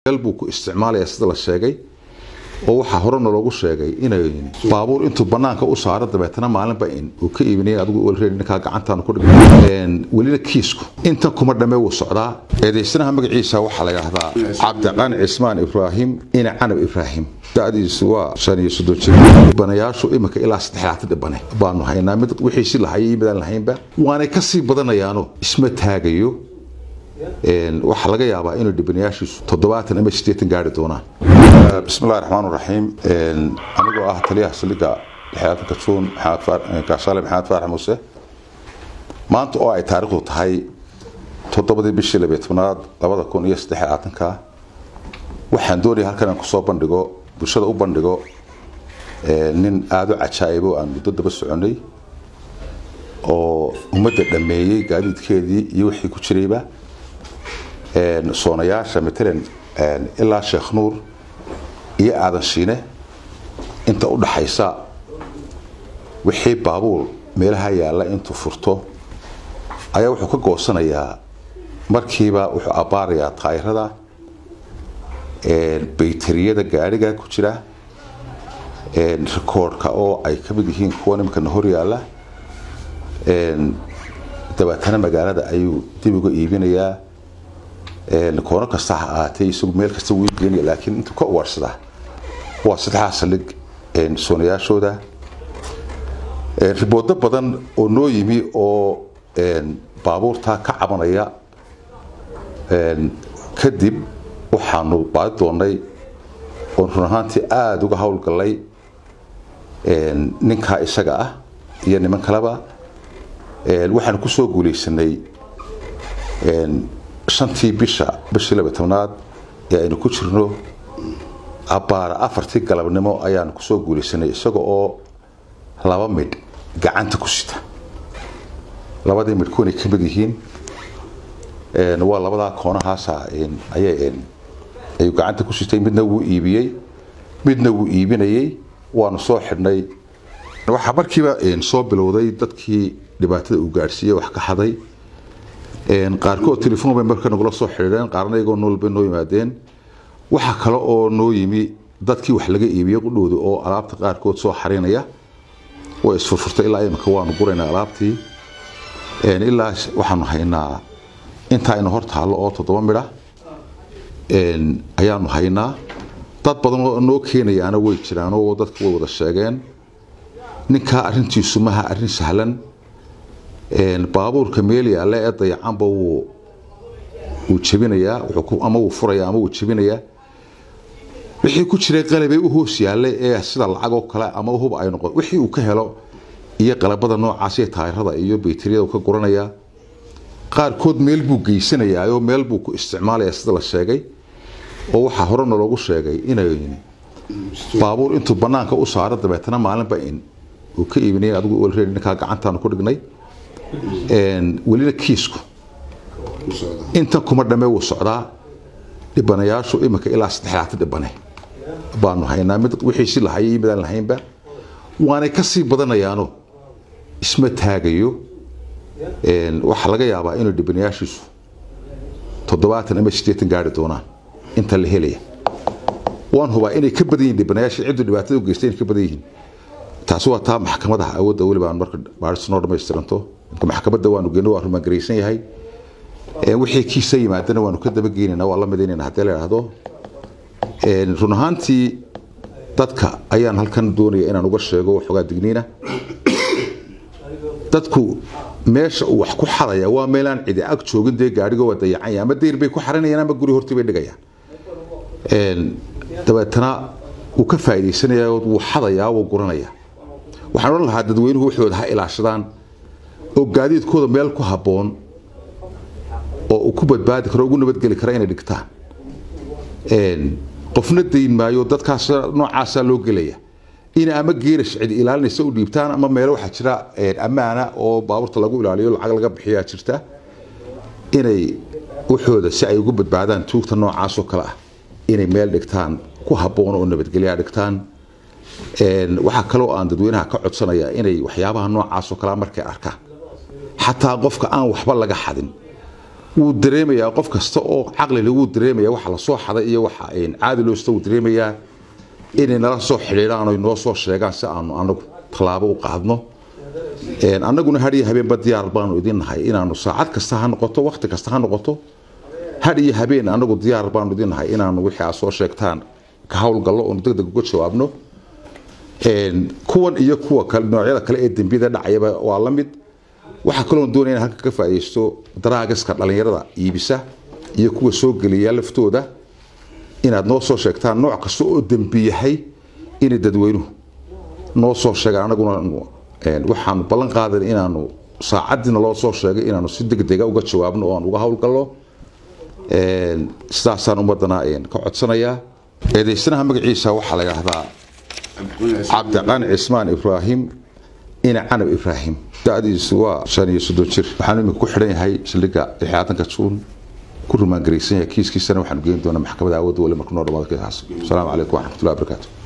meel buu ku isticmaalaya sida la sheegay oo waxaa horena loogu sheegay inay baabuur intuu banaanka u saaro dabeetana maalinba in uu ka iibinay adigu already ninkaa gacantaan ku dhigay welina kiisku intan kuma dhamme wuu socdaa eedaysanaha magaciisa waxaa la yidhaahdaa cabdiqani cismaan ibraahim ina canab ibraahim da'diisu waa shan iyo soddon jir dhibanayaashu iminka ilaa saddexlaatan dhibane baanu haynaa mid wixiisi lahayay iyo midaan lahaynba waanay kasii badanayaano isma taagayo waxaa laga yaabaa inuu dhibanayaashiisu toddobaatan ama siddeetan gaari doonaan bismillahi raxmaan raxiim anigoo ah taliyaha saldhigga lixyaatanka juun gaashaale maxamed faarax muuse maanta oo ay taariikhdu tahay toddobadii bishii labiyo tobnaad labada kun iyo saddex labaatanka waxaan doonaya halkan aan kusoo bandhigo bulshada u bandhigo nin aada u cajaa'ibo aan muddo daba soconay oo ummadda dhammeeyey gaadiidkeedii iyo wixii ku jirayba soonayaasha matalan ilaa sheekh nuur iyo aadan shiine inta u dhaxaysa wixii baabuur meelaha yaalla intuu furto ayaa wuxuu ka goosanayaa markiiba wuxuu abbaarayaa taayirada baytariyada gaadhiga ku jira rikoordhka oo ay ka mid yihiin kuwa nimankana hor yaalla dabeetana magaalada ayuu dib uga iibinayaa koono kasta ha ahaatee isagu meel kasta wuu geenaya laakiin intuu ka ugaarsadaa waa saddexdaa saldhig soonayaashooda riboodo badan oo noo yimi oo baabuurtaa ka cabanaya kadib waxaanu baadi doonnay oon run ahaantii aada uga howlgallay ninkaa isaga ah iyo niman kaleba waxaanu ku soo guulaysanay shantii bisha bishii laba tobnaad ee aynu ku jirno abbaara afartii galabnimo ayaanu kusoo guulaysanay isaga oo laba midh gacanta ku sita labadii midh kuwanay ka mid yihiin waa labadaa koonahaasa ayay ayuu gacanta ku sitay midna wuu iibiyey midna wuu iibinayey waanu soo xidhnay waxaa markiiba soo bilowday dadkii dhibaatada uu gaadhsiiyey wax ka xaday qaarkood telefoon bay marka nagula soo xidhiidheen qaarna iyagoo nool bay noo yimaadeen waxa kale oo noo yimi dadkii wax laga iibiyey qudhooda oo alaabta qaarkood soo xarinaya way isfurfurtay ilaa imika waanu guraynaa alaabtii ilaa waxaanu haynaa intaa ina hor taallo oo toddoba midha ayaanu haynaa dad badan oo noo keenayaana way jiraan oo dadka way wada sheegeen ninkaa arrintiisu maha arrin sahlan baabuurka meel yaalla ee dayacanba wuu wuu jebinayaa ama wuu furaya ama wuu jebinayaa wixii ku jiray qalabee u hoos yaallay ee sida lacag oo kale ama hub ay noqon wixii uu ka helo iyo qalabada noocaas iyo taayirada iyo bayteriyada uu ka guranayaa qaarkood meel buu geysanayaa oo meel buu ku isticmaalayaa sida la sheegay oo waxaa horena loogu sheegay inay baabuur intuu banaanka u saaro dabeetana maalinba in uu ka iibinay adigu already ninkaa gacantaanu ku dhignay welina kiisku intan kuma dhamme wuu socdaa dhibanayaashu iminka ilaa saddexlaatan dhibane baanu haynaa mid wixiisi lahayay iyo midaan lahaynba waanay kasii badanayaano isma taagayo waxaa laga yaabaa inuu dhibanayaashiisu toddobaatan ama siddeetan gaari doonaan inta la helaya waan hubaa inay ka badan yihin dhibanayaashii cidduu dhibaatada u geystay inay ka badan yihiin taasi waa taa maxkamadaha awoodda weliba aan marka baadhistu noo dhamaystiranto maxkamadda waanu geyno waa rumaangaraysan yahay wixii kiisa yimaadana waanu ka dabageynayna waa la midaynayna haddii la idhaahdo run ahaantii dadka ayaan halkan doonaya inaan uga sheego waxoogaa digniina dadku meesha uu wax ku xadaya waa meelaan cidi ag joogin dee gaadhigo waa dayacanya ama deyr bay ku xaranayaan ama guri hortii bay dhigayaan dabeetana wuu ka faa'iidaysanaya wuu xadayaa wuu guranaya waxaan odhan lahaa dadweynuhu waxooda ha ilaashadaan oo gaadiidkooda meel ku habboon oo uu ku badbaadi karo ugu nabadgeli kara inay dhigtaan qofna dayn maayo dadkaas noocaasaa loo gelaya ina ama geerash cidi ilaalinaysa u dhiibtaan ama meelo waxaa jira ammaana oo baabuurta lagu ilaaliyo lacag laga bixiyaa jirta inay waxooda si ay ugu badbaadaan tuugta noocaasoo kale ah inay meel dhigtaan ku habboon oo nabadgelyaa dhigtaan waxaa kaloo aan dadweynaha ka codsanaya inay waxyaabaha noocaasoo kalea markay arkaan xataa qofka aan waxba laga xadin wuu dareemayaa qof kasta oo caqlile wuu dareemaya waxa lasoo xaday iyo waxa caadi loosta wuu dareemayaa inay nala soo xidhiidhaan oy noo soo sheegaan si aanu anagu tallaabo u qaadno annaguna hadhiyo habeenba diyaar baanu idin nahay inaanu saacad kasta ha noqoto wakhti kasta ha noqoto had iyo habeen anagu diyaar baanu idin nahay inaanu wixii aad soo sheegtaan ka howlgallo oonu deg deg uga jawaabno kuwan iyo kuwa kale noocyada kale ee dembiyada dhacayaba waa la mid waxaa kaloon doonaya in halka ka faa'iidaysto daraagiska dhallinyarada iibisa iyo kuwa soo geliya laftooda inaad noo soo sheegtaan nooc kasta oo dembi yahay inay dadweynuhu noo soo sheegaan anaguna waxaanu ballan qaadan inaanu saacadiina loo soo sheegay inaanu si degdega uga jawaabno oo aan uga howlgallo sidaasaan ummadana ka codsanayaa eedaysanaha magaciisa waxaa la yidhaahdaa cabdiqani cismaan ibraahim ina canab ibraahim da'diisu waa shan iyo soddon jir waxaanu iminka ku xidhan yahay saldhigga lixaatanka juun ku rumaangaraysan yahay kiiskiisana waxaanu geyn doonaa maxkamadda awoodda weli marka noo dhamaado kiisaas asalaamu calaykum waraxmatullahi wabarakaatu